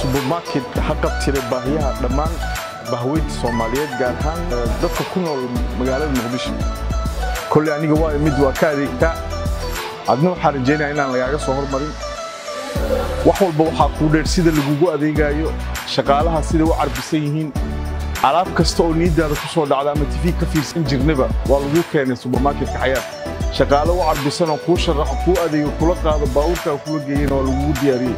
subermarket haqabtira baahiyaha dhammaan bahweynta soomaaliyeed gaar ahaan dadka ku nool magaalada muqdisho kolley aniga waa imid waa ka adeegtaa adna waxaa rajaynaya inaan lagaaga soo hormarin wax walba waxaa kuu dheer sida lagugu adeegayo shaqaalaha siday u carbisan yihiin alaab kasta oo niiddaada ku soo dhacda ama tifi ka fiirsan jirnaba waa lagu keenay subermarketka xayaat shaqaale u carbisan oo kuu sharaxo kuu adeego kula qaado baabuurkaa kula geeyana waa lagugu diyaariyey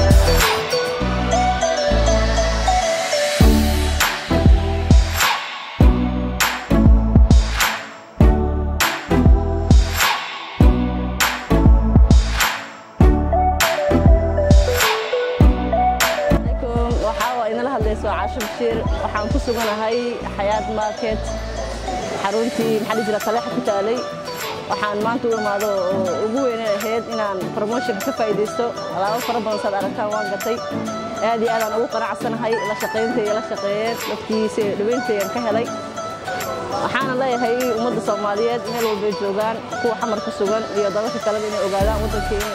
caasho bashiir waxaan ku suganahay xayaad market xaruntii maxaa dhihi jira taleexa ku taalay waxaan maanta u imaado oo ugu weynay ahayd inaan promotion ka faa'iidaysto alaabo fara badan saad aragtaan waan gatay aad iyo aadaan ugu qanacsanahay la shaqayntay la shaqeeyeen dadkiisa dhaweyntayan ka helay waxaana leeyahay ummadda soomaaliyeed meel walbay joogaan kuwa xamar ku sugan iyo dalalka kaleba inay ogaadaan waddankeena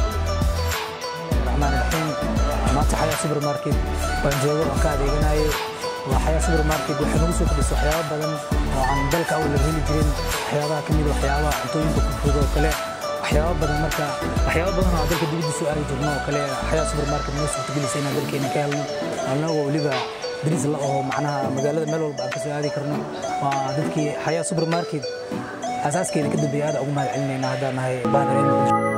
maanta xayaa supermarket waan joogo waan ka adeeganayo waa xayaa supermarket waxay nagu soo kordhisay waxyaabo badan oo aan dalka awla heli jirin waxyaabaha ka mid waxyaabaha cuntooyinka kufud oo kale waxyaabo badan marka waxyaabo badan oo dalka dibadda soo aadi jirno oo kale xayaa supermarket noo suurtagelisay inaan dalkeena ka helno annagoo weliba bariis la oo macnaha magaalada meel walba aan ka soo aadi karno waa dadkii xayaa supermarket asaaskeeda ka dambeeya aad ugu mahad celinayna haddaan nahay baanareen